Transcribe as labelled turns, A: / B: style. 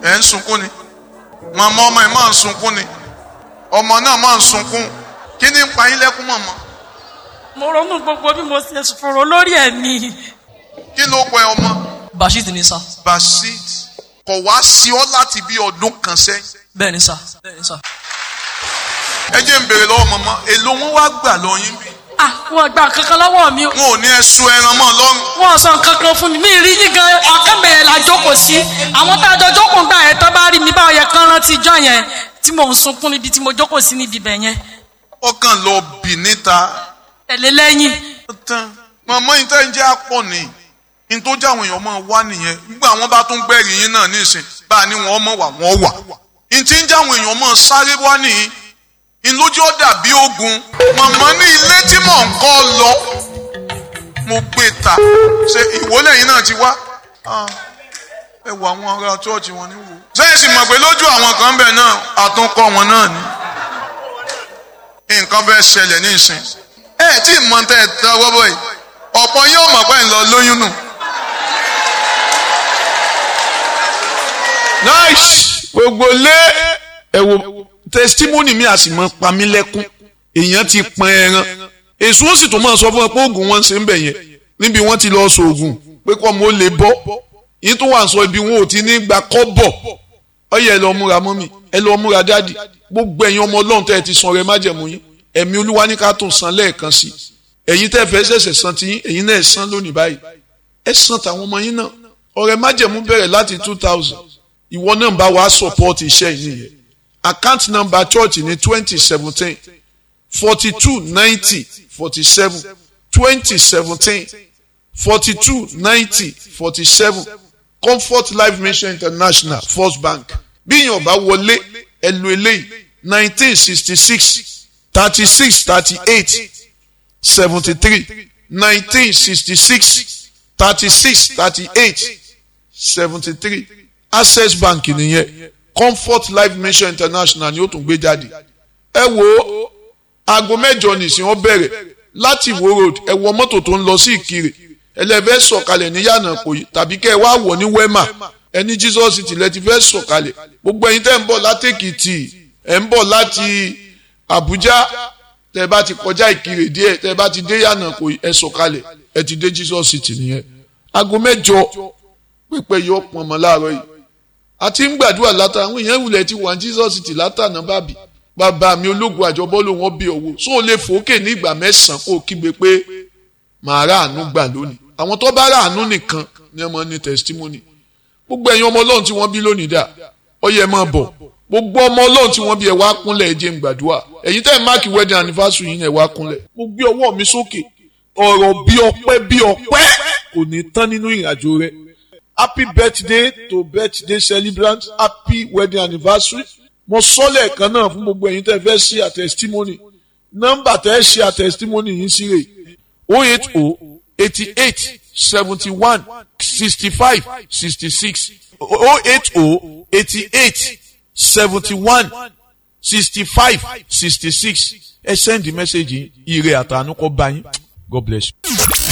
A: ẹ̀ ń sunkún ni màmá ọmọ ẹ̀ máa ń sunkún ni ọmọ náà máa ń sunkún kí ni ń pa yín lẹ́kún mọ̀mọ́
B: mo ronú gbogbo bí mo ṣe fòrò lórí ẹ̀mí
A: kí ló pẹ ọmọ
C: bashir ni sá
A: basit kò wá sí ọ láti bí ọdún kan sẹ́yìn
C: bẹ́ẹ̀ ni sá bẹ́ẹ̀ ni sá.
A: ẹ jẹ́ ń béèrè lọ́wọ́ mọ̀mọ́ èló wọn wá gbà lọ yín bí
B: ah wọn gba kankan lọ́wọ́ mi
A: wọn ò ní ẹ sun ẹran mọ́ lọ́rùn
B: wọn sọ kankan fún mi mi rí yín gan ọkàn bẹ̀rẹ̀ la jókòó sí àwọn tá a jọ jókòó gbà yẹn tán bá rí mi báwo yẹ kán rántí ijọ́ yẹn tí mò ń sunkún níbi tí mo jókòó sí níbi bẹ̀ yẹn
A: ọkàn lọ bì níta
B: tẹ̀lé lẹ́yìn
A: tán mọ̀mọ́ yìí tẹ́ ń jẹ́ àpọ̀ ni ní tó jẹ́ àwọn èèyàn máa wá nìyẹn nígbà wọn bá tún gbẹ̀rì yín náà nísìn bá a ní wọn mọ̀ wà wọ́n wà ní tí ń jẹ́ àwọn èèyàn máa sáré wá nìyí ìlójú ó dàbí ogun mọ̀mọ́ ní ilé tí mò ń kọ́ lọ mo gbé ta ṣe ìwọlé yìí náà ti wá Ah, ẹ wọ àwọn ará chọ́ọ̀chì wọn ní wò. sẹ́yìn sì mọ̀ pé lójú àwọn kan bẹ̀ náà àtúnkọ́ wọn náà ni nǹkan fẹ́ ṣẹlẹ̀ ní ìsìn ẹ tí ì mọ tẹ́ ẹ tọwọ́ bọ̀ yìí ọ̀pọ̀ yóò mọ̀ pé ń lọ lóyún nù.
D: nice gbogbo lé ẹ wo testimony mi a sì mọ pa mí lẹ́kún èèyàn ti pọn ẹran èso ó sì tún máa sọ fún ẹ pé oògùn wọn ṣe ń bẹ̀ yẹn níbi wọ́n ti lọ sọ oògùn pé kọ́ mo lè bọ́ yìí tó wà ń sọ ibi wọn ò ti ní gba kọ́bọ̀ ọyẹ ẹ lọ múra mọ́mì ẹ lọ múra dáàdì gbogbo ẹ̀yin ọmọ ọlọ́run tẹ́ ẹ ti san rẹ májẹ̀mú yín ẹ̀mí olúwa ní ká tún san lẹ́ẹ̀kan sí ẹ̀yin tẹ́ fẹ́ ṣẹ̀ṣẹ̀ san ti yín ẹ̀yin náà ẹ̀ san lónìí báyìí ẹ san tàwọn ọmọ yín náà ọrẹ májẹ̀mú bẹ̀rẹ̀ láti two thousand ìwọ náà bá wàá support iṣẹ́ yìí nìyẹn account number church ní twenty seventeen forty two ninety forty seven twenty seventeen forty two ninety forty seven comfort life mission international first bank bí yàn bá wọlé ẹ lo eléyìí nineteen sixty six thirty six thirty eight seventy three nineteen sixty six thirty six thirty eight seventy three access bank nìyẹn comfort life mission international ni ó tún gbé jáde ẹ wo aago mẹ́jọ nìsín ó bẹ̀rẹ̀ láti Ìwó road ẹ wọ mọ́tò tó ń lọ sí Ìkirè ẹlẹ́fẹ́ sọ̀kalẹ̀ ní yànnà kòyí tàbí kẹ́ ẹ wá wọ̀ ní wema ẹni Jesus ti lẹ́ ti fẹ́ sọ̀kalẹ̀ gbogbo ẹ̀yin tẹ́ ń bọ̀ láti Èkìtì ẹ̀ ń bọ̀ láti Àbújá tẹ́ bá ti kọjá Ìkirè díẹ̀ tẹ́ bá ti dé yànnà kòyí ẹ sọ̀kalẹ̀ ẹ ti dé Jesus ti nìyẹn aago mẹ́jọ pípẹ́ yóò pọn mọ́ láàárọ̀ yìí àti ń gbàdúrà látà àwọn èèyàn ìwúlẹ̀ ti wà ní Jesus ti látànà bàbí bàbá mi ológun àjọbọ́ ló wọ́n bí owó so lè fòókè ní ìgbà mẹ́sàn-án kó o kígbe pé màá rà àánú gbà lónìí àwọn tó bá rà àánú nìkan ni wọ́n ní testimony gbogbo ẹ̀yin ọmọ ọlọ́run tí wọ́n bí lónìí dà ó yẹ máa bọ̀ gbogbo ọmọ ọlọ́run tí wọ́n bí ẹ wá kúnlẹ̀ ẹ jẹ́ ń gbàdúrà ẹ̀yin tẹ́ ẹ̀ máàkì wedding anniversary yín ẹ wá kúnlẹ̀ mo gbé ọwọ́ mi sókè ọ̀rọ̀ bí ọpẹ́ bí ọpẹ́ kò ní tán nínú ìrìnàjò rẹ happy birthday to birthday celebrant happy wedding anniversary mo sọ lẹ́ẹ̀kan náà fún gbogbo ẹ̀yin tẹ́ fẹ́ ṣe àtẹ̀sítímọ́nì nọ́mbà tẹ́ ṣe àtẹ̀sítímọ́nì yìí sí rè o eight o eighty eight seventy one sixty five sixty six o eight o eighty eight seventy one sixty five sixty six ẹ send the message yìí ire àtànú kọ́ bá yín God bless you.